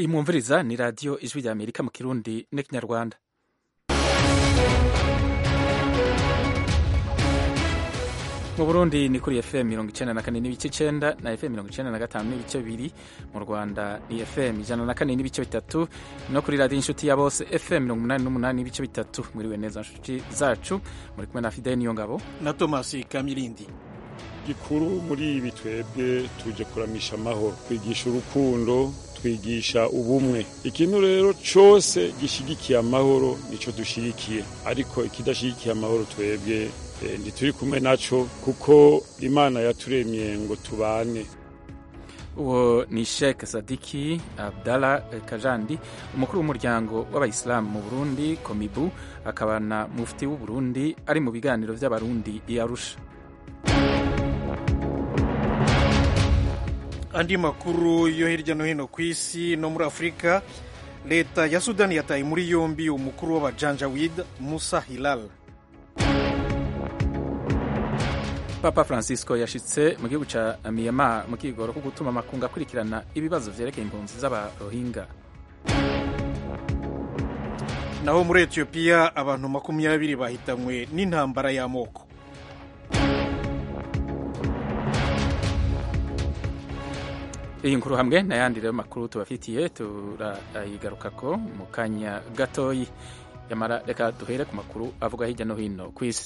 iyi mwumviriza ni radiyo ijwi rya amerika mu kirundi n'ikinyarwanda mu burundi ni kuri fm mirongo icenda na kane n'ibice icenda na fm mirongo icenda na gatanu n'ibice bibiri mu rwanda ni fm ijana na kane n'ibice bitatu no kuri radiyo inshuti ya bose fm mirongo umunani n'umunani n'ibice bitatu mwiriwe neza nshuti zacu muri kumwe na fideli niyo ngabo na thomas kamirindi gikuru muri ibi twebwe tuje kuramisha amahoro twigisha urukundo twigisha ubumwe ikintu rero cose gishigikiye amahoro nico dushigikiye ariko ikidashigikiye amahoro twebwe eh, ntituri kumwe naco kuko imana yaturemye ngo tubane uwo ni Sheikh Sadiki Abdallah Kajandi umukuru w'umuryango w'abayisilamu mu Burundi Komibu akaba na mufti w'u Burundi ari mu biganiro vy'abarundi i Arusha andi makuru yo hirya no hino ku isi no muri afurika leta ya sudani yataye muri yombi umukuru w'abajanjawid musa hilal papa francisco yashitse mu gihugu ca myanmar mu kigoro ko gutuma amakungu akurikirana ibibazo vyerekeye impunzi z'abarohinga naho muri etiyopiya abantu makumyabiri bahitanywe n'intambara y'amoko iyi nkuru hamwe n'ayandi rero makuru tubafitiye turayigarukako mu kanya gatoyi yamara reka duhere ku makuru avuga hirya no hino ku isi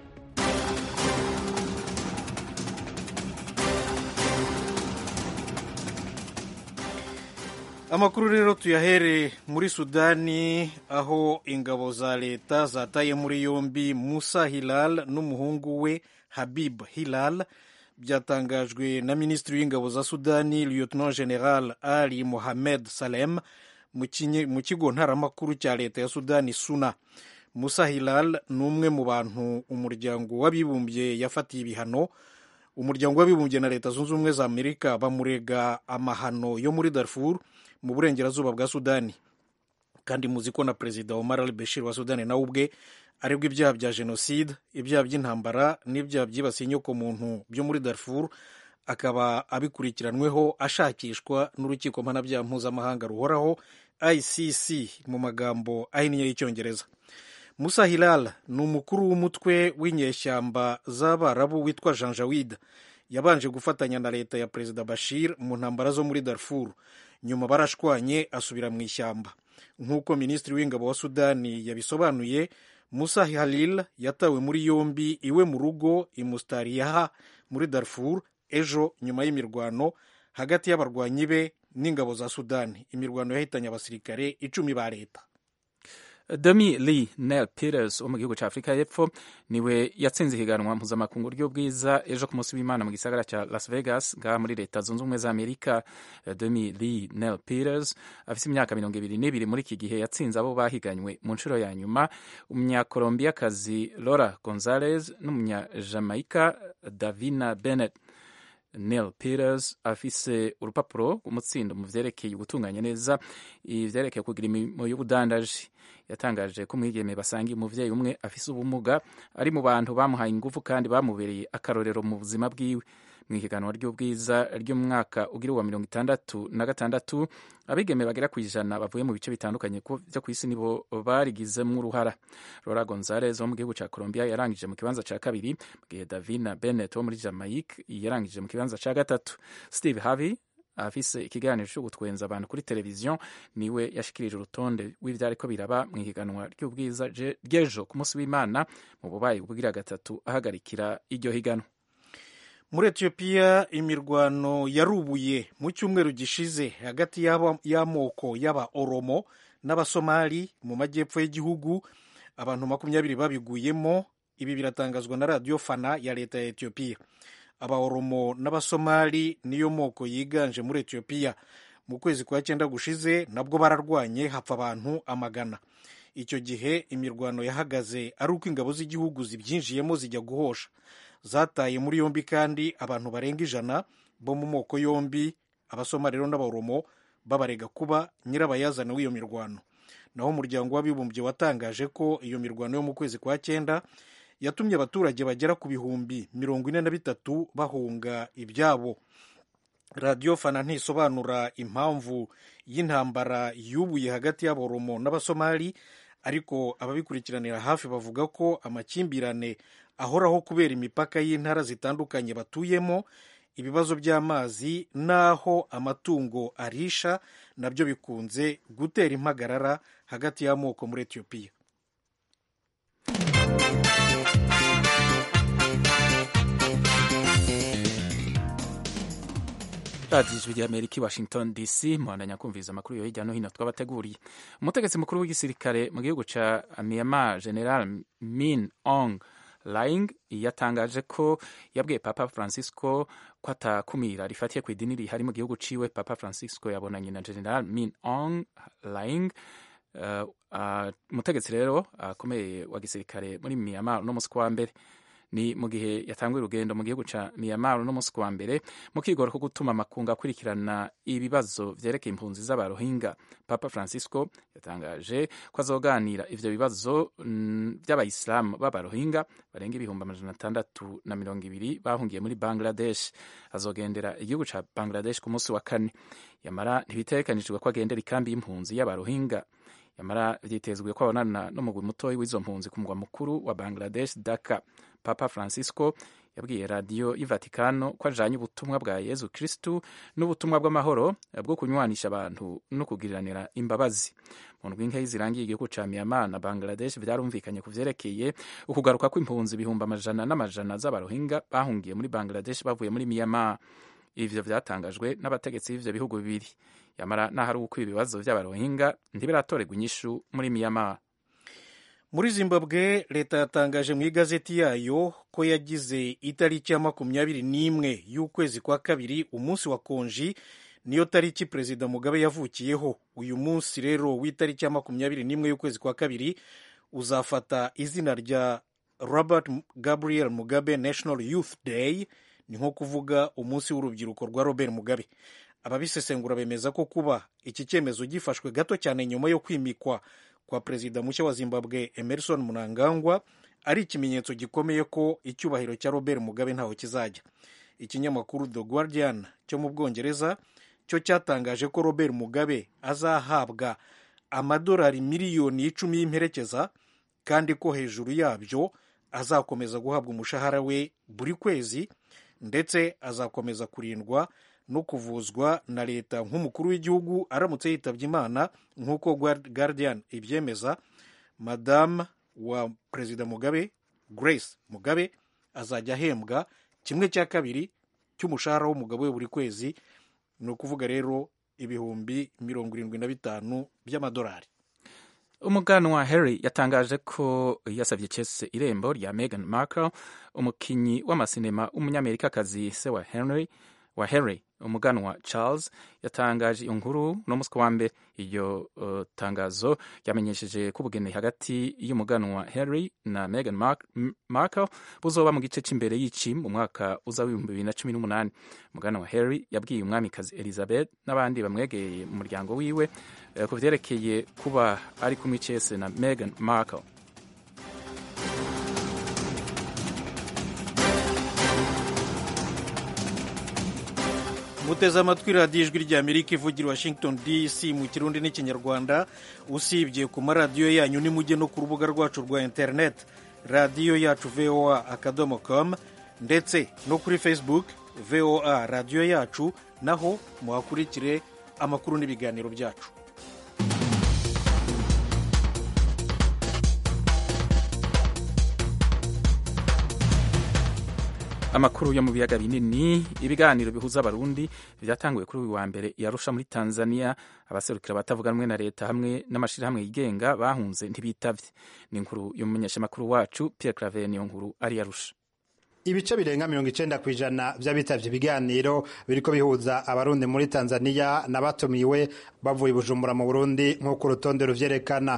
amakuru rero tuyahere muri sudani aho ingabo za leta zataye muri yombi musa hilal n'umuhungu we habib hilal byatangajwe na minisitiri w'ingabo za sudani lieutenant general ali mohamed salem mu kigo ntaramakuru cya leta ya sudani suna musa hilal ni umwe mu bantu umuryango w'abibumbye yafatiye ibihano umuryango w'abibumbye na leta zunze ubumwe za amerika bamurega amahano yo muri darfur mu burengerazuba bwa sudani kandi muzi ko na perezida omar al bashir wa sudani nawe ubwe arebwa ibyaha bya jenoside ibyaha by'intambara n'ibyaha byibasiye inyokomuntu byo muri darfur akaba abikurikiranweho ashakishwa n'urukiko mpanabyaha mpuzamahanga ruhoraho icc mu magambo ahinnye y'icyongereza musa hilal ni umukuru w'umutwe w'inyeshyamba z'abarabu witwa janjawid yabanje gufatanya na leta ya perezida bashir mu ntambara zo muri darfur nyuma barashwanye asubira mu ishyamba nk'uko minisitiri w'ingabo wa sudani yabisobanuye musa halil yatawe muri yombi iwe mu rugo imustariyaha muri darfur ejo nyuma y'imirwano hagati y'abarwanyi be n'ingabo za sudani imirwano yahitanye abasirikare icumi ba leta Demi Lee Nel Peters wo mu gihugu cya Afurika y'Epfo niwe yatsinze ihiganwa mpuzamakungu ry'ubwiza ejo ku munsi w'Imana mu gisagara cya Las Vegas ngaha muri leta zunze ubumwe za Amerika. Demi Lee Nel Peters afite imyaka mirongo ibiri n'ibiri muri iki gihe yatsinze abo bahiganywe mu nshuro ya nyuma umunyakolombiyakazi Laura Gonzalez n'umunyajamaika Davina Bennett. Neil Peters afise urupapuro rw'umutsindo mu vyerekeye gutunganya neza ivyerekeye kugira imirimo y'ubudandaji yatangaje ko umwigeme basangiye umuvyeyi umwe afise ubumuga ari mu bantu bamuhaye ingufu kandi bamubereye akarorero mu buzima bwiwe mu ihiganwa ry'ubwiza ry'umwaka ugira uwa mirongo itandatu na gatandatu abigeme bagera ku ijana bavuye mu bice bitandukanye byo ku isi nibo barigizemo uruhara Laura Gonzalez wo mu gihugu cya Colombia yarangije mu kibanza cya kabiri mu gihe Davina Bennett wo muri Jamaica yarangije mu kibanza cya gatatu Steve Harvey afise ikiganiro cyo gutwenza abantu kuri televiziyo niwe yashikirije urutonde rw'ivyariko biraba mu ihiganwa ry'ubwiza ry'ejo ku munsi w'Imana mu bubayi bwira gatatu ahagarikira iryo higanwa muri etiyopiya imirwano yarubuye mu cyumweru gishize hagati y'amoko y'aba oromo n'abasomali mu majyepfo y'igihugu abantu makumyabiri babiguyemo ibi biratangazwa na radiyo fana ya leta ya etiyopiya aba oromo n'abasomali niyo moko yiganje muri etiyopiya mu kwezi kwa cyenda gushize nabwo bararwanye hapfa abantu amagana icyo gihe imirwano yahagaze ari uko ingabo z'igihugu zibyinjiyemo zijya guhosha zataye muri yombi kandi abantu barenga ijana bo mu moko yombi abasomali rero n'aboromo babarega kuba nyirabayazana w'iyo mirwano naho umuryango w'abibumbye watangaje ko iyo mirwano yo mu kwezi kwa cyenda yatumye abaturage bagera ku bihumbi mirongo ine na bitatu bahunga ibyabo radiyo fana ntisobanura impamvu y'intambara yubuye hagati y'aboromo n'abasomali ariko ababikurikiranira hafi bavuga ko amakimbirane ahoraho kubera imipaka y'intara zitandukanye batuyemo ibibazo by'amazi n'aho amatungo arisha nabyo bikunze gutera impagarara hagati y'amoko muri etiyopiya radiyo ijwi ry'amerika i washington dc muhandanya kumviriza amakuru yo hirya no hino twabateguriye umutegetsi mukuru w'igisirikare mu gihugu ca myanmar general min ong Laing yatangaje ko yabwiye Papa Francisco ko atakumira rifatiye ku idini rihari mu gihugu ciwe. Papa Francisco yabonanye na General Min Aung Hlaing umutegetsi uh, uh, rero akomeye uh, wa gisirikare muri Myanmar no musi wa mbere ni mu gihe yatanguye urugendo mu gihugu ca Myanmar no musi wa mbere mu kigoro ko gutuma amakungu akurikirana ibibazo vyerekeye impunzi z'abarohinga Papa Francisco yatangaje ko azoganira ivyo bibazo vy'abayisilamu b'abarohinga barenga ibihumbi amajana atandatu na mirongo ibiri bahungiye muri Bangladesh azogendera igihugu ca Bangladesh ku munsi wa kane yamara ntibitegekanijwe ko agendera ikambi y'impunzi y'abarohinga yamara vyitezwe ko abonana n'umugwi mutoyi w'izo mpunzi ku mugwa mukuru wa Bangladesh Dhaka Papa Francisco yabwiye radiyo y'ivatikano ko ajanye ubutumwa bwa yezu kristu n'ubutumwa bw'amahoro bwo kunywanisha abantu no kugiriranira imbabazi mu ndwi nkeyi zirangiye igihugu ca myanmar na bangladesh vyarumvikanye ku vyerekeye ukugaruka kw'impunzi ibihumbi amajana n'amajana z'abarohinga bahungiye muri bangladesh bavuye muri myanmar ivyo vyatangajwe n'abategetsi b'ivyo bihugu bibiri yamara n'ahari uko ibibazo vy'abarohinga ntibiratorerwa inyishu muri myanmar muri zimbabwe leta yatangaje mu igazeti yayo ko yagize itariki ya makumyabiri n'imwe y'ukwezi kwa kabiri umunsi wa konji niyo tariki perezida mugabe yavukiyeho uyu munsi rero w'itariki ya makumyabiri n'imwe y'ukwezi kwa kabiri uzafata izina rya robert gabriel mugabe national youth day ni nko kuvuga umunsi w'urubyiruko rwa robert mugabe ababisesengura bemeza ko kuba iki cyemezo gifashwe gato cyane nyuma yo kwimikwa kwa perezida mushya wa zimbabwe emerson mnangagwa ari ikimenyetso gikomeye ko icyubahiro cya robert mugabe ntaho kizajya ikinyamakuru the guardian cyo mu bwongereza cyo cyatangaje ko robert mugabe azahabwa amadolari miliyoni icumi y'imperekeza kandi ko hejuru yabyo azakomeza guhabwa umushahara we buri kwezi ndetse azakomeza kurindwa no kuvuzwa na leta nk'umukuru w'igihugu aramutse yitabye imana nk'uko guardian ibyemeza madamu wa perezida mugabe grace mugabe azajya ahembwa kimwe cya kabiri cy'umushahara w'umugabo we buri kwezi ni ukuvuga rero ibihumbi mirongo irindwi na bitanu by'amadolari umuganwa Harry yatangaje ko yasabye Chelsea irembo rya Meghan Markle umukinyi w'amasinema w'umunyamerikakazi se wa Henry wa Harry umuganwa Charles yatangaje iyo nkuru no musi wa mbere iryo uh, tangazo ryamenyesheje ko ubugeni hagati y'umuganwa Harry na Meghan Mark Markle buzoba mu gice cy'imbere y'ici mu mwaka uza w'ibihumbi bibiri na cumi n'umunani umuganwa Harry yabwiye umwamikazi Elizabeth n'abandi bamwegereye mu muryango wiwe uh, ku vyerekeye kuba ari kumwe icese na Meghan Markle muteze amatwi radiyo ijwi rya amerika ivugira washington dc mu kirundi n'ikinyarwanda usibye ku maradiyo yanyu nimujye no ku rubuga rwacu rwa interineti radiyo yacu voa akadomo com ndetse no kuri facebook voa radiyo yacu naho muhakurikire amakuru n'ibiganiro byacu amakuru yo mu biyaga binini ibiganiro bihuza abarundi byatanguye kuri uyu wa mbere yarusha muri tanzania abaserukira abatavuga rumwe na leta hamwe n'amashyirahamwe yigenga bahunze ntibitavye ni inkuru y'umumenyeshamakuru wacu pierre claver niyo nkuru ari yarusha ibice birenga mirongo icenda ku ijana vy'abitavye ibiganiro biriko bihuza abarundi muri tanzania n'abatumiwe bavuye bujumbura mu burundi nk'uko urutonde ruvyerekana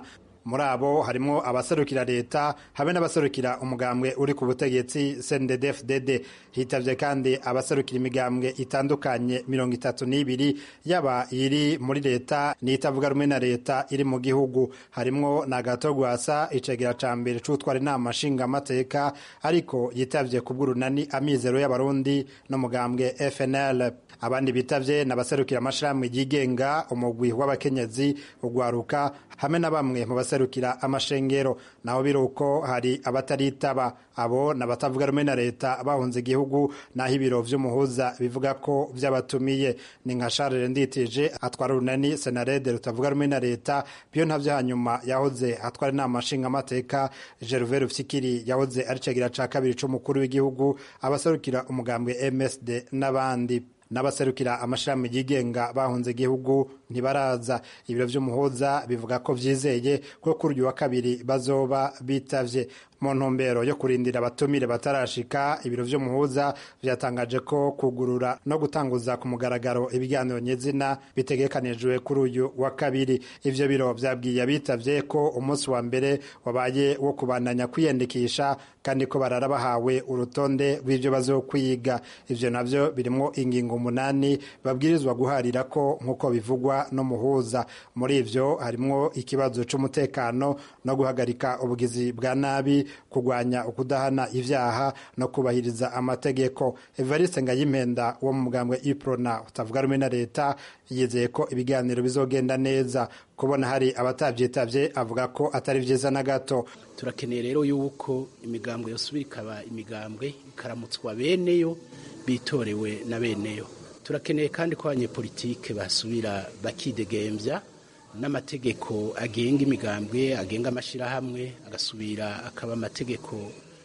muri abo harimo abaserukira leta habe n'abaserukira umugambwe uri ku butegetsi CNDD-FDD hitavye kandi abaserukira imigambwe itandukanye mirongo itatu n'ibiri yaba iri muri leta n'itavuga rumwe na leta iri mu gihugu harimwo na gato gwasa icegera ca mbere c'utwara inama nshingamateka ariko yitavye ku bw'urunani amizero y'abarundi n'umugambwe FNL abandi bitavye n'abaserukira amashirahamwe yigenga umugwi w'abakenyezi ugwaruka hamwe na bamwe mu baserukira amashengero naho biruko hari abataritaba abo n'abatavuga rumwe na leta bahunze igihugu naho ibiro vy'umuhuza bivuga ko vyabatumiye ni nka Charles Nditije atwara urunani Senarede rutavuga rumwe na leta byo ntavyo hanyuma yahoze atwara inama nshingamateka Gervais Rufyikiri yahoze ari cegira ca kabiri c'umukuru w'igihugu abaserukira umugambwe MSD n'abandi n'abaserukira amashami yigenga bahunze igihugu ntibaraza ibiro vy'umuhuza bivuga ko vyizeye ko kuri uyu wa kabiri bazoba bitavye mu ntumbero yo kurindira abatumire batarashika ibiro vy'umuhuza vyatangaje ko kugurura no gutanguza ku mugaragaro ibiganiro nyezina bitegekanijwe kuri uyu wa kabiri ivyo biro vyabwiye abitavye ko umunsi wa mbere wabaye wo kubandanya kwiyandikisha kandi ko barara bahawe urutonde rw'ivyo bazokwiga ivyo navyo birimwo ingingo umunani babwirizwa guharira ko nk'uko bivugwa n'umuhuza muri ivyo harimwo ikibazo c'umutekano no guhagarika ubugizi bwa nabi kurwanya ukudahana ivyaha no kubahiriza amategeko evariste ngayimpenda wo mu mugambwe iprona utavuga rumwe na leta yizeye ko ibiganiro bizogenda neza kubona hari abatavyitavye avuga ko atari vyiza na gato turakeneye rero yuko imigambwe yosubira ikaba imigambwe ikaramutswa beneyo bitorewe na beneyo turakeneye kandi ko abanyepolitike basubira bakidegembya n'amategeko agenga imigambwe agenga amashyirahamwe agasubira akaba amategeko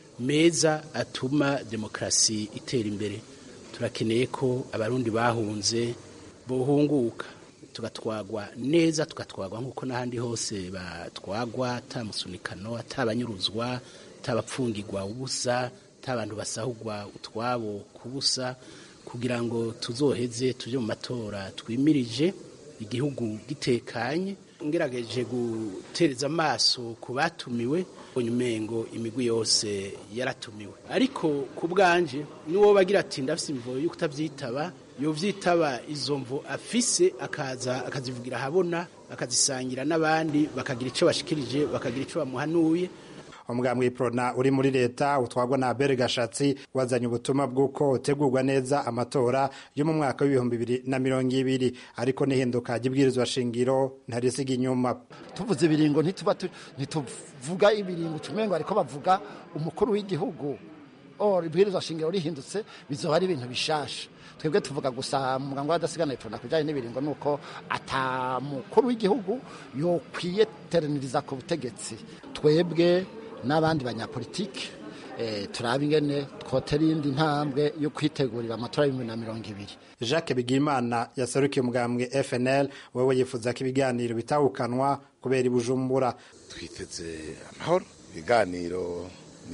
meza atuma demokarasi itera imbere turakeneye ko abarundi bahunze bohunguka tugatwagwa neza tugatwagwa nk'uko n'ahandi hose batwagwa atamusunikano atabanyuruzwa atabapfungirwa ubusa atabantu basahugwa utwabo ku busa kugira ngo tuzoheze tujye mu matora twimirije igihugu gitekanye ngerageje gutereza amaso ku batumiwe umengo imigwi yose yaratumiwe ariko ku bwanje n'uwo bagira ati ndafise imvo yo kutavyitaba yovyitaba izo mvo afise akaza akazivugira ahabona akazisangira n'abandi bakagira ico bashikirije bakagira ico bamuhanuye umugambwe iprona uri muri leta utwagwa na Abel Gashatsi wazanye ubutumwa bw'uko utegurwa neza amatora yo mu mwaka w'ibihumbi bibiri na mirongo ibiri ariko n'ihinduka ry'ibwirizwa shingiro ntarisiga inyuma tuvuze ibiringo ntituba ntituvuga ibiringo tumengo ariko bavuga umukuru w'igihugu or ibwirizwa shingiro rihindutse bizoba ari ibintu bishasha twebwe tuvuga gusa mu mugango w'adasigana iprona kujanye n'ibiringo nuko ata mukuru w'igihugu yokwiye teraniriza ku butegetsi twebwe n'abandi banyapolitiki turaba ingene twotera iyindi ntambwe yo kwitegurira amatora y'ibihumbi na mirongo ibiri jacques bigimana yaserukiye umugambwe fnl wowe yifuza ko ibiganiro bitahukanwa kubera ibujumbura twiteze amahoro ibiganiro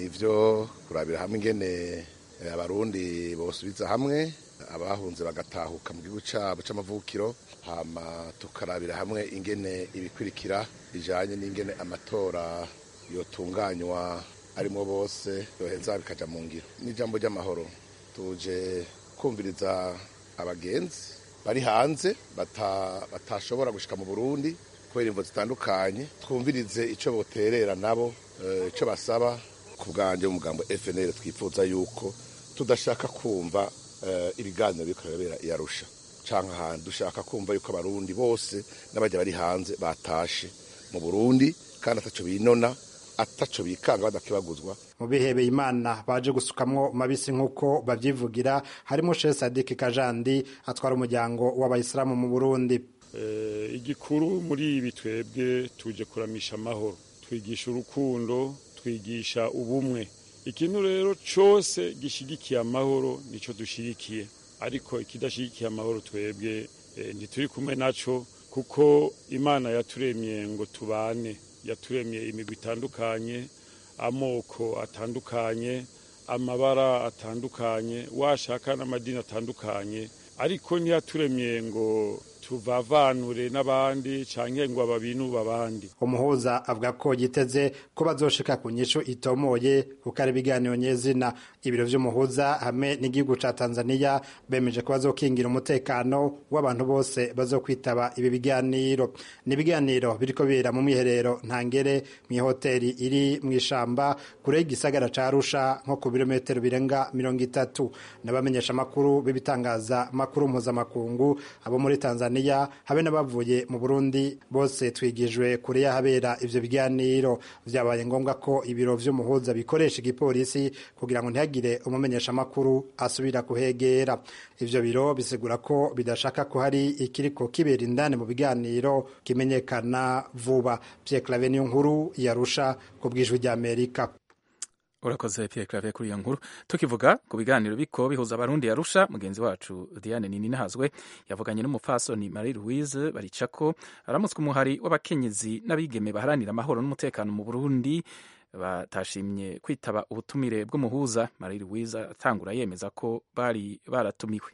nivyo kurabira hamwe ingene abarundi bosubiza hamwe abahunze bagatahuka mu gihugu cyabo c'amavukiro hama tukarabira hamwe ingene ibikurikira bijanye n'ingene amatora yotunganywa arimo bose yoheza bikaja mu ngiro n'ijambo ry'amahoro tuje kumviriza abagenzi bari hanze batashobora gushika mu burundi kubera imvo zitandukanye twumvirize ico boterera nabo ico basaba ku bwanje mu mugambo fnl twifuza yuko tudashaka kumva ibiganiro biriko birabera iyarusha canke ahantu dushaka kumva yuko abarundi bose n'abajya bari hanze batashe mu burundi kandi ataco binona ataco bikanga badakibaguzwa mu bihebeye imana baje gusukamwo mabisi nk'uko babyivugira harimo Sheikh Sadik Kajandi atwara umuryango w'abayisilamu mu Burundi igikuru muri ibi twebwe tuje kuramisha amahoro twigisha urukundo twigisha ubumwe ikintu rero cyose gishigikiye amahoro nico dushigikiye ariko ikidashigikiye amahoro twebwe ntituri kumwe naco kuko imana yaturemye ngo tubane yaturemye imigwi itandukanye amoko atandukanye amabara atandukanye washaka n'amadini atandukanye ariko ntiyaturemye ngo tuvavanure n'abandi canke ngo ababinuba abandi umuhuza avuga ko yiteze ko bazoshika ku nyishu itomoye kuko ari ibiganiro nyezina ibiro vy'umuhuza hamwe n'igihugu ca tanzania bemeje ko bazokingira umutekano w'abantu bose bazokwitaba ibi biganiro ni ibiganiro biriko bibera mu mwiherero ntangere mw'ihoteri iri mw'ishamba kure y'igisagara ca arusha nko ku birometero birenga mirongo itatu n'abamenyesha amakuru b'ibitangaza makuru mpuzamakungu abo muri tanzania habe n'abavuye mu burundi bose twigijwe kure y'ahabera ivyo biganiro vyabaye ngombwa ko ibiro vy'umuhuza bikoresha igipolisi kugira ngo ntihagire umumenyesha amakuru asubira kuhegera ivyo biro bisigura ko bidashaka ko hari ikiriko kibera indani mu biganiro kimenyekana vuba Pierre Claver niyo nkuru yarusha ku bwijwi ry'Amerika urakoze Pierre Claver kuri iyo nkuru tukivuga ku biganiro biko bihuza abarundi yarusha mugenzi wacu Diane Nini nahazwe yavuganye n'umupfasoni Marie Louise baricako aramutswe umuhari w'abakenyezi n'abigeme baharanira amahoro n'umutekano mu Burundi batashimye kwitaba ubutumire bw'umuhuza Marie Louise atangura yemeza ko bari baratumiwe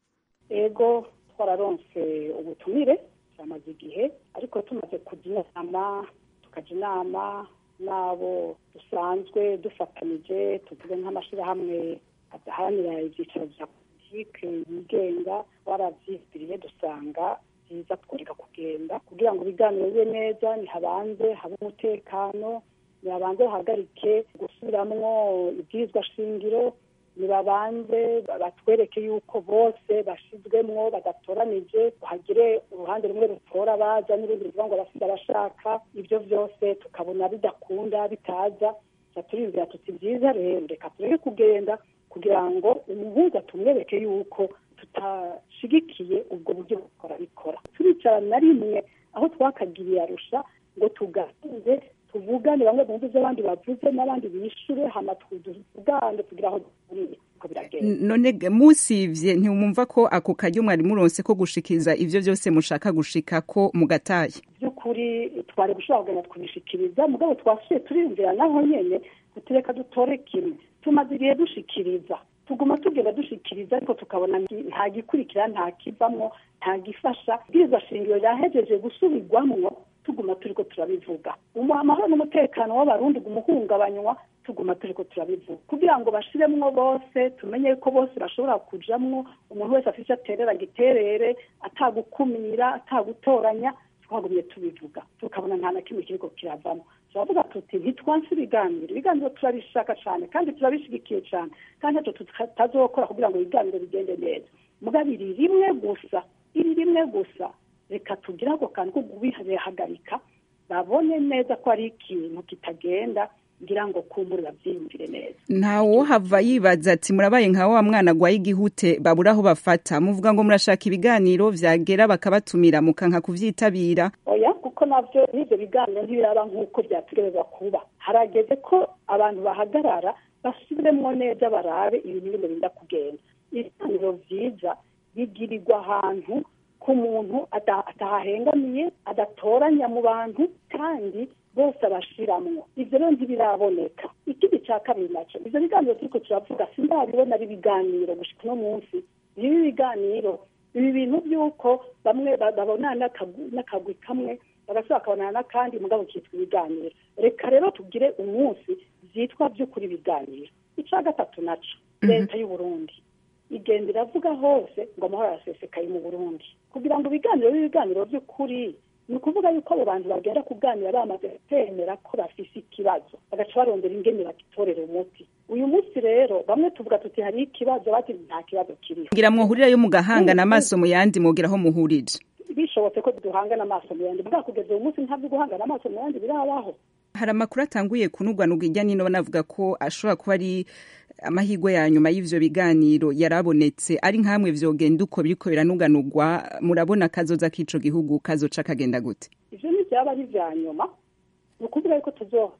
ego twararonse ubutumire byamaze igihe ariko tumaze kujya inama tukajya inama n'abo dusanzwe dufatanije tuvuge nk'amashyirahamwe adaharanira ibyicaro bya politike yigenga warabyitiriye dusanga byiza tworeka kugenda kugira ngo ibiganiro bibe neza ntihabanze habe umutekano ntihabanze hahagarike gusubiramwo ibwirizwa shingiro nibabanze batwereke yuko bose bashizwemwo badatoranije hagire uruhande rumwe rutora baza n'urundi ruvuga ngo basiga bashaka ibyo byose tukabona bidakunda bitaza turiyumvira tuti byiza rero reka tureke kugenda kugira ngo umuhuza tumwereke yuko tutashigikiye ubwo buryo bukora bikora turicara na rimwe aho twakagiriye arusha ngo tuganire tuvugane bamwe bumve ibyo abandi bavuze n'abandi bishure hama tuvugane kugira aho duhuriye uko biragenda none musivye ntiwumva ko ako karyo mwari muronse ko gushikiriza ivyo vyose mushaka gushika ko mugataye by'ukuri twari gushobora kugenda kubishikiriza mugabo twasuye turiyumvira naho nyene tutireka dutore kimwe tumaze igihe dushikiriza tuguma tugenda dushikiriza ariko tukabona nta gikurikira nta kivamwo nta gifasha bwirizwa shingiro ryahejeje gusubirwamwo tuguma turiko turabivuga amahoro n'umutekano w'abarundi gumuhungabanywa tuguma turiko turabivuga kugira ngo bashiremwo bose tumenye ko bose bashobora kujamwo umuntu wese afise aterera giterere atagukumira atagutoranya twagumye tubivuga tukabona nta na kimwe kiriko kiravamo turavuga tuti ntitwanse ibiganiro ibiganiro turabishaka cane kandi turabishigikiye cane kandi ntacyo tutazokora kugira ngo ibiganiro bigende neza mugabo iri rimwe gusa iri rimwe gusa reka tugire ako kantu ko kubihagarika babone neza ko ari ikintu kitagenda ngira ngo kumbure bavyiyumvire neza ntawo hava yibaza ati murabaye nka wa mwana agwaye igihute babura aho bafata muvuga ngo murashaka ibiganiro vyagera bakabatumira mukanka kuvyitabira oya kuko navyo n'ivyo biganiro ntibiraba nk'uko vyategerezwa kuba harageze ko abantu bahagarara basubiremwo neza barabe ibintu bino birinda kugenda ibiganiro vyiza bigirirwa ahantu ku muntu atahahengamiye adatoranya mu bantu kandi bose abashiramwo ivyo rero ntibiraboneka ikindi ca kabiri naco ivyo biganiro turiko turavuga sindabibona ari ibiganiro gushika uno munsi bibi biganiro ibi bintu by'uko bamwe babonana n'akagwi kamwe bagasubira bakabonana n'akandi mugabo kitwa ibiganiro reka rero tugire umunsi vyitwa vy'ukuri ibiganiro ica gatatu naco leta y'uburundi igenda iravuga hose ngo amahoro arasesekaye mu burundi kugira ngo ibiganiro b'ibiganiro by'ukuri ni ukuvuga yuko abo bantu bagenda kuganira bamaze kwemera ko bafise ikibazo bagaca barondera ingene bagitorera umuti uyu munsi rero bamwe tuvuga tuti hari ikibazo bati nta kibazo kiriho ngira mwohurirayo mugahangana amaso mu yandi mwogira aho muhurije bishobotse ko duhangana amaso mu yandi bwa kugeza uyu munsi ntabwo guhangana amaso mu yandi birabaho hari amakuru atanguye kunugwanugwa ijya nino banavuga ko ashobora kuba ari amahirwe ya nyuma y'ivyo biganiro yarabonetse ari nkamwe vyogenda uko biriko biranuganurwa murabona kazoza k'ico gihugu kazoca kagenda gute ivyo ntivyaba ari vya nyuma ni ukuvuga yuko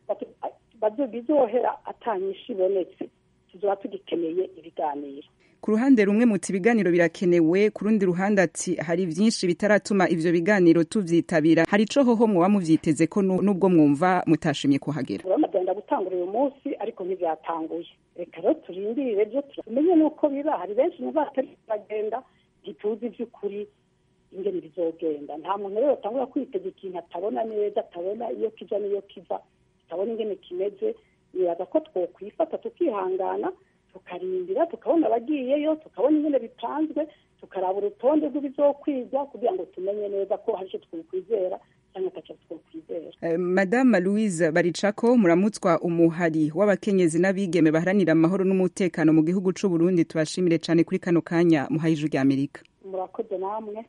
bizohera atanyisha ibonetse tuzoba tugikeneye ibiganiro ku ruhande rumwe muti ibiganiro birakenewe ku rundi ruhande ati hari vyinshi bitaratuma ivyo biganiro tuvyitabira hari ico hoho mwoba muvyiteze ko nubwo mwumva mutashimye kuhagera urabona gutangura uyu munsi ariko ntibyatanguye reka rero turindire byo tumenye nuko biba hari benshi mu batari bagenda ntituzi ivy'ukuri ingene bizogenda nta muntu rero atangura kwitega ikintu atabona neza atabona iyo kija n'iyo kiva tutabona ingene kimeze nibaza ko twokwifata tukihangana tukarindira tukabona abagiyeyo tukabona ingene bipanzwe tukaraba urutonde rw'ibizokwigwa kugira ngo tumenye neza ko hari icyo twokwizera cyangwa ataco twokwizera Eh, madame louise baricako muramutswa umuhari w'abakenyezi n'abigeme baharanira amahoro n'umutekano mu gihugu c'u burundi tubashimire cane kuri kano kanya muhaye ijwi rya amerika murakoze namwe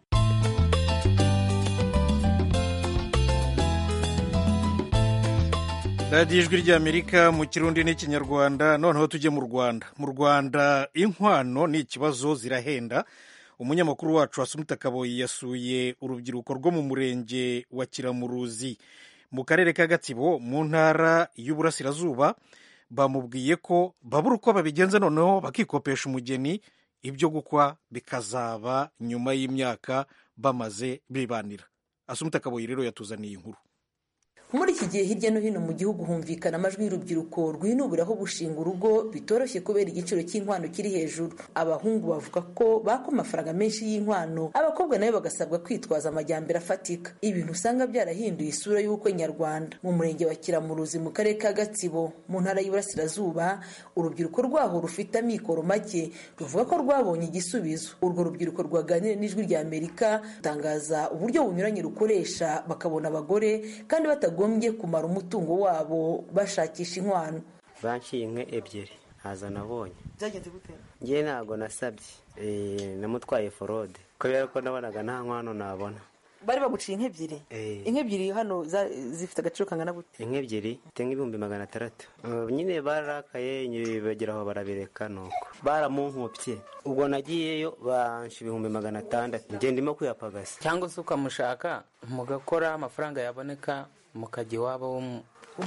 radiyo ijwi ry'amerika mu kirundi n'ikinyarwanda noneho tujye mu rwanda mu rwanda inkwano ni ikibazo zirahenda umunyamakuru wacu wasumita kaboyi yasuye urubyiruko rwo mu murenge wa kiramuruzi mu karere ka gatsibo mu ntara y'uburasirazuba bamubwiye ko babura uko babigenza noneho bakikopesha umugeni ibyo gukwa bikazaba nyuma y'imyaka bamaze bibanira asumita kaboyi rero yatuzaniye inkuru muri iki gihe hirya no hino mu gihugu humvikana amajwi y'urubyiruko rwinubiraho gushinga urugo bitoroshye kubera igiciro cy'inkwano kiri hejuru abahungu bavuga ko baka amafaranga menshi y'inkwano abakobwa nabo bagasabwa kwitwaza amajyambere afatika ibintu usanga byarahinduye isura y'ubukwe nyarwanda mu murenge wa kiramuruzi mu karere ka gatsibo mu ntara y'Iburasirazuba urubyiruko rwaho rufite amikoro make ruvuga ko rwabonye igisubizo urwo rubyiruko rwaganiriye n'ijwi rya amerika rutangaza uburyo bunyuranye rukoresha bakabona abagore kandi batagombye kumara umutungo wabo bashakisha inkwano banciye inka ebyiri ntazo nabonye byagenze gute ngewe ntabwo nasabye Eh, namutwaye forode kubera ko nabonaga nta nkwano nabona bari baguciye inka ebyiri Eh. inka ebyiri hano za- zifite agaciro kangana gute inka ebyiri mfite nk'ibihumbi magana atandatu Uh, nyine bararakaye nyine bagera aho barabireka nuko baramunkubye ubwo nagiyeyo bansha ibihumbi magana atandatu ngenda ndimo kuyapagasa cyangwa se ukamushaka mugakora amafaranga yaboneka mukajya iwabo w'umu-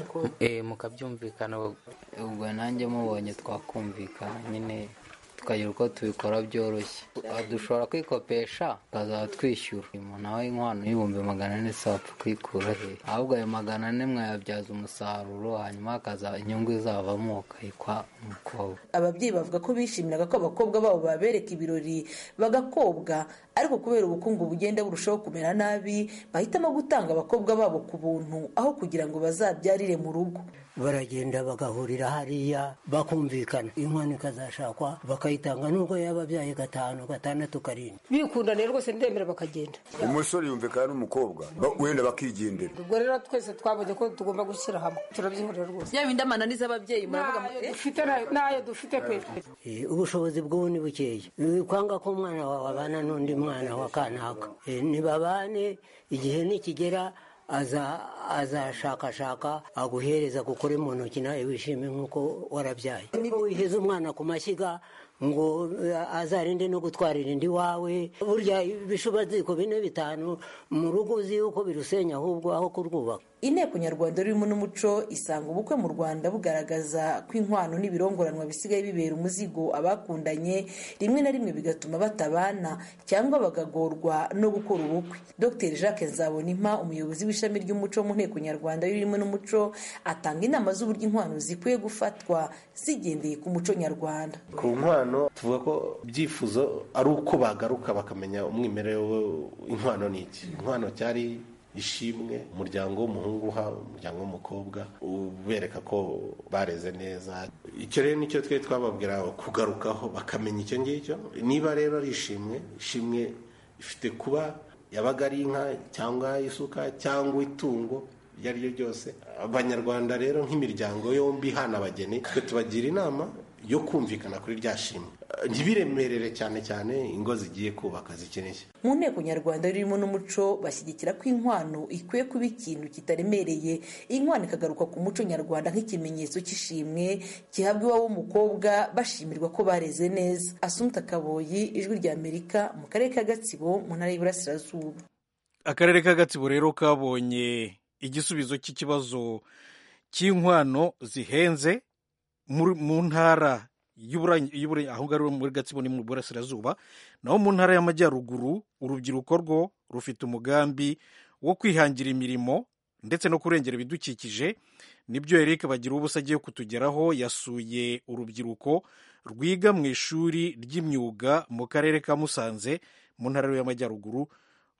eh, mukabyumvikana ubwo nanjye mubonye twakumvikana nyine tukagira uko tubikora byoroshye dushobora kwikopesha tukazaba twishyura umuntu nawe inkwano y'ibihumbi magana ane se wapfa kwikura he ahubwo ayo magana ane mwayabyaza umusaruro hanyuma hakaza inyungu izavamo ukayikwa umukobwa ababyeyi bavuga ko bishimiraga ko abakobwa babo babereka ibirori bagakobwa ariko kubera ubukungu bugenda burushaho kumera nabi bahitamo gutanga abakobwa babo ku buntu aho kugira ngo bazabyarire mu rugo baragenda bagahurira hariya bakumvikana inkwano ikazashakwa bakayitanga nubwo yaba abyaye gatanu gatandatu karindwi bikundaniye rwose ndemera bakagenda umusore yumvikana n'umukobwa ba- wenda bakigendera ubwo rero twese twabonye ko tugomba gushyira hamwe turabyihurira rwose yaba indamananiza ababyeyi muravuga N'ayo dufite nayo- n'ayo dufite pe Eh, ubushobozi bw'ubu ni bukeya Eh, kwanga ko umwana wawe abana n'undi mwana wa kanaka Eh, ntibabane igihe nikigera aza azashakashaka aguhereza gukore mu ntoki nawe wishime nk'uko warabyaye niba wiheze umwana ku mashyiga ngo eh, azarinde no gutwarira indi wawe burya ibishubaziko bine bitanu mu rugo uzi yuko birusenya ahubwo aho kurwubaka inteko nyarwanda rurimo n'umuco isanga ubukwe mu rwanda bugaragaza ko inkwano n'ibirongoranwa bisigaye bibera umuzigo abakundanye rimwe na rimwe bigatuma batabana cyangwa bagagorwa no gukora ubukwe dr jacques nzabonimpa umuyobozi w'ishami ry'umuco mu nteko nyarwanda rurimo n'umuco atanga inama z'uburyo inkwano zikwiye gufatwa zigendeye ku muco nyarwanda ku nkwano tuvuga ko ibyifuzo ari uko bagaruka bakamenya umwimerere w'inkwano ni iki inkwano cyari ishimwe umuryango w'umuhungu uha umuryango w'umukobwa ubereka ko bareze neza icyo rero nicyo twe twababwira kugarukaho bakamenya icyo ngicyo niba rero ari ishimwe ishimwe ifite kuba yabaga ari inka cyangwa isuka cyangwa itungo iryo ari ryo ryose abanyarwanda rero nk'imiryango yombi ihana abageni twe tubagira inama yo kumvikana kuri rya shimwe ntibiremerere cyane cyane ingo zigiye kubaka zikeneye mu nteko nyarwanda ririmo n'umuco bashyigikira ko inkwano ikwiye kuba ikintu kitaremereye inkwano ikagaruka ku muco nyarwanda nk'ikimenyetso cy'ishimwe gihabwa iwabo w'umukobwa bashimirwa ko bareze neza asumta kaboyi ijwi rya amerika mu karere ka gatsibo mu ntara y'iburasirazuba akarere ka gatsibo rero kabonye igisubizo cy'ikibazo cy'inkwano zihenze muri- mu ntara y'Ibura- y'Ibura- aho ngaho muri gatsibo ni mu burasirazuba naho mu ntara y'amajyaruguru urubyiruko rwo rufite umugambi wo kwihangira imirimo ndetse no kurengera ibidukikije nibyo eric bagira ubusa agiye kutugeraho yasuye urubyiruko rwiga mu ishuri ry'imyuga mu karere ka musanze mu ntara y'amajyaruguru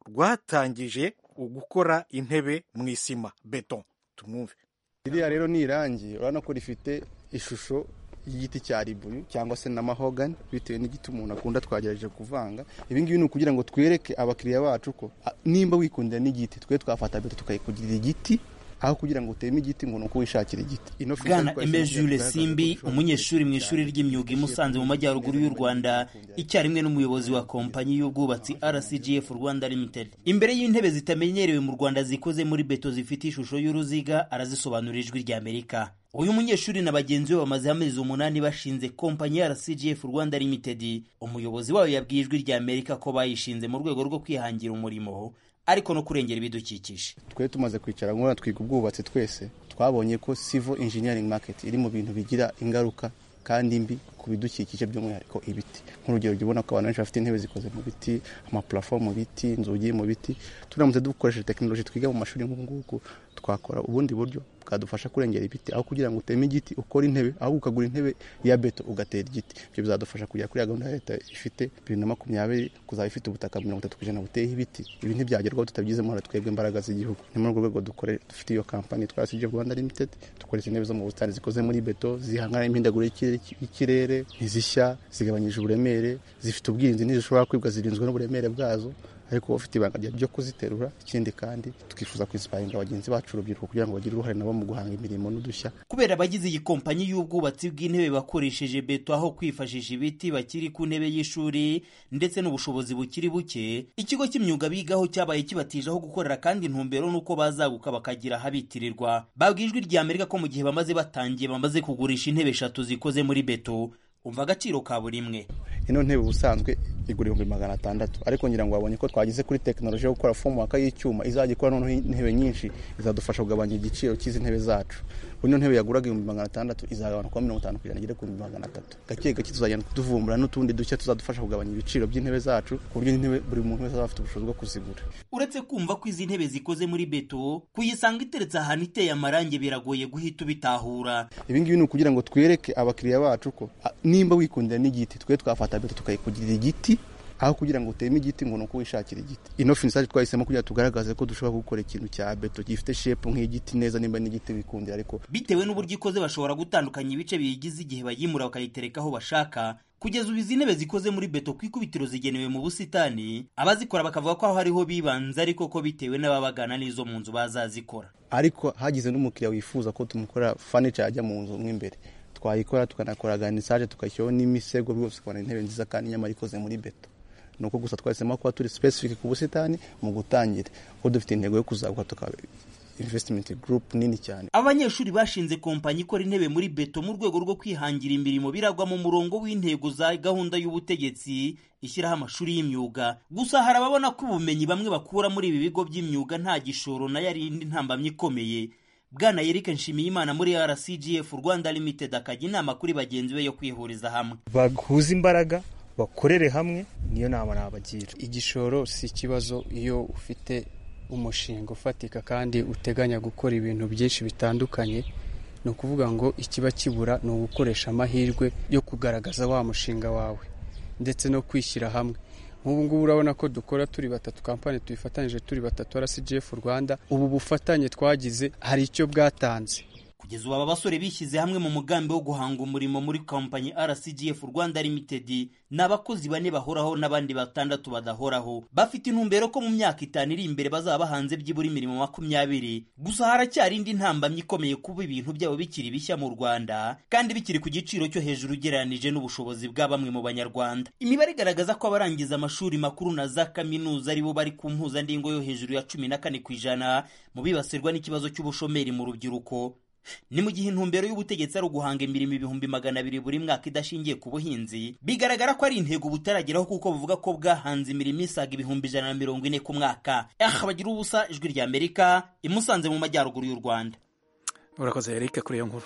rwatangije gukora intebe mu isima beton tumwumve iriya rero ni irangi urabona ko rifite ishusho y'igiti cya ribuyu cyangwa se na mahogani bitewe n'igiti umuntu akunda twagerageje kuvanga ibi ngibi ni ukugira ngo twereke abakiriya bacu ko a, nimba wikundira n'igiti twe twafata beto tukayikugirira igiti aho kugira ngo uteme igiti ngo ni uko wishakira igiti ino fishi bwana twahise Aimé Jules tugaragaza simbi ko umunyeshuri mu ishuri ry'imyuga i musanze mu majyaruguru y'u rwanda icyarimwe n'umuyobozi wa kompanyi y'ubwubatsi rcgf rwanda limited imbere y'intebe zitamenyerewe mu rwanda zikoze muri beto zifite ishusho y'uruziga arazisobanurira ijwi ry'amerika uyu munyeshuri na bagenzi be bamaze amezi umunani bashinze kompanyi ya rcgf rwanda limited umuyobozi wayo yabwiye ijwi ry'amerika ko bayishinze mu rwego rwo kwihangira umurimo ariko no kurengera ibidukikije twe tumaze kwicara nk'ura twiga ubwubatsi twese twabonye ko civil engineering market iri mu bintu bigira ingaruka kandi mbi ku bidukikije by'umwihariko ibiti nk'urugero jya ubona ko abantu benshi bafite intebe zikoze mu biti amaparafo mu biti inzugi mu biti turamutse dukoresheje tekinoloji twiga mu mashuri nk'ubu ngubu twakora ubundi buryo bwadufasha kurengera ibiti aho kugira ngo uteme igiti ukore intebe aho ukagura intebe ya beto ugatera igiti ibyo bizadufasha kugera kuri ya gahunda ya leta ifite bibiri na makumyabiri kuzaba ifite ubutaka mirongo itatu ku ijana buteyeho ibiti ibi ntibyagerwaho tutabigizemo uruhare twebwe imbaraga z'igihugu ni muri urwo rwego dukore dufite iyo kampani twa CG Rwanda Limited dukoresha intebe zo mu busitani zikoze muri beto zihangana n'imihindagurikire y'ikirere ntizishya zigabanyije uburemere zifite ubwirinzi ntizishobora kwibwa zirinzwe n'uburemere bwazo ariko ufite ibanga ryo kuziterura ikindi kandi tukifuza kwinsiparinga bagenzi bacu urubyiruko kugira ngo bagire uruhare nabo mu guhanga imirimo n'udushya kubera abagize iyi kompanyi y'ubwubatsi bw'intebe bakoresheje beto aho kwifashisha ibiti bakiri ku ntebe y'ishuri ndetse n'ubushobozi bukiri buke ikigo cy'imyuga bigaho cyabaye kibatije aho gukorera kandi intumbero n'uko bazaguka bakagira ahabitirirwa babwiye ijwi rya amerika ko mu gihe bamaze batangiye bamaze kugurisha intebe eshatu zikoze muri beto umva agaciro ka buri imwe ino ntebe ubusanzwe igura ibihumbi magana atandatu ariko ngira ngo wabonye ko twageze kuri tekinoloji yo gukora fomu y'icyuma izajya ikora noneho intebe nyinshi izadufasha kugabanya igiciro cy'izi ntebe zacu ino ntebe yaguraga ibihumbi magana atandatu izagabanuka kuba mirongo itanu ku ijana igere ku bihumbi magana atatu gake gake tuzagenda tuvumbura n'utundi dushya tuzadufasha kugabanya ibiciro by'intebe zacu ku buryo intebe buri muntu wese azaba afite ubushobozi bwo kuzigura uretse kumva ko izi ntebe zikoze muri beto kuyisanga iteretse ahantu iteye amarangi biragoye guhita ubitahura ibi ngibi ni ukugira ngo twereke abakiriya bacu ko a, nimba wikundira n'igiti twe twafata beto tukayikugirira igiti aho kugira ngo uteme igiti ngo ni uko wishakira igiti ino finisaje twahisemo kugira tugaragaze ko dushobora gukora ikintu cya beto gifite shepu nk'igiti neza nimba n'igiti wikundira ariko bitewe n'uburyo ikoze bashobora gutandukanya ibice biyigize igihe bayimura bakayitereka aho bashaka kugeza ubu izi ntebe zikoze muri beto ku ikubitiro zigenewe mu busitani abazikora bakavuga ko aho hariho bibanze ariko ko bitewe n'ababagana n'izo mu nzu bazazikora ariko hagize n'umukiriya wifuza ko tumukorera furniture yajya mu nzu mo imbere twayikora tukanakora ganisaje tugashyiraho n'imisego rwose ukabona intebe nziza kandi nyamara ikoze muri beto ni uko gusa twahisemo kuba turi specific ku busitani mu gutangira kuko dufite intego yo kuzaguka tukaba investment group nini cyane abanyeshuri bashinze kompanyi ikora intebe muri beto mu rwego rwo kwihangira imirimo biragwa mu murongo w'intego za gahunda y'ubutegetsi ishyiraho amashuri y'imyuga gusa hari ababona ko ubumenyi bamwe bakura muri ibi bigo by'imyuga nta gishoro na yarindi ntambamyi ikomeye bwana Eric Nshimiyimana muri RCGF Rwanda Limited akajya inama kuri bagenzi be yo kwihuriza hamwe bahuza imbaraga bakorere hamwe niyo nama nabagira igishoro si ikibazo iyo ufite umushinga ufatika kandi uteganya gukora ibintu byinshi bitandukanye ni ukuvuga ngo ikiba kibura ni ugukoresha amahirwe yo kugaragaza wa mushinga wawe ndetse no kwishyira hamwe nk'ubu ngubu urabona ko dukora turi batatu kampani tuyifatanyije turi batatu RCGF Rwanda ubu bufatanye twagize hari icyo bwatanze kugeza ubu aba basore bishyize hamwe mu mugambi wo guhanga umurimo muri kompanyi RCGF Rwanda Limited ni abakozi bane bahoraho n'abandi batandatu badahoraho bafite intumbero ko mu myaka itanu iri imbere bazaba bahanze byibura imirimo makumyabiri gusa haracyari indi ntambamyi ikomeye kuba ibintu byabo bikiri bishya mu Rwanda kandi bikiri ku giciro cyo hejuru ugereranije n'ubushobozi bwa bamwe mu banyarwanda imibare igaragaza ko abarangiza amashuri makuru na za kaminuza aribo bari ku mpuzandingo yo hejuru ya cumi na kane ku ijana mu bibasirwa n'ikibazo cy'ubushomeri mu rubyiruko ni mu gihe intumbero y'ubutegetsi ari uguhanga imirimo ibihumbi magana abiri buri mwaka idashingiye ku buhinzi bigaragara ko ari intego butarageraho kuko buvuga ko bwahanze imirimo isaga ibihumbi ijana na mirongo ine ku mwaka aha bagira ubusa ijwi rya amerika imusanze mu majyaruguru y'u rwanda urakoze eric kuri iyo nkuru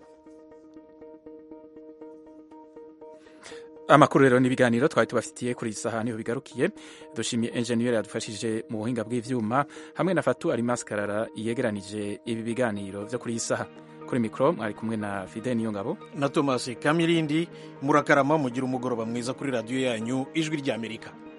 amakuru rero n'ibiganiro twari tubafitiye kuri iyi saha niho bigarukiye dushimiye enjeniyeri yadufashije mu buhinga bw'ibyuma hamwe na fatu arimas karara yegeranije ibi biganiro byo kuri iyi saha kuri mikoro mwari kumwe na fide niyo ngabo na thomas kamirindi murakarama mugira umugoroba mwiza kuri radiyo yanyu ijwi ry'amerika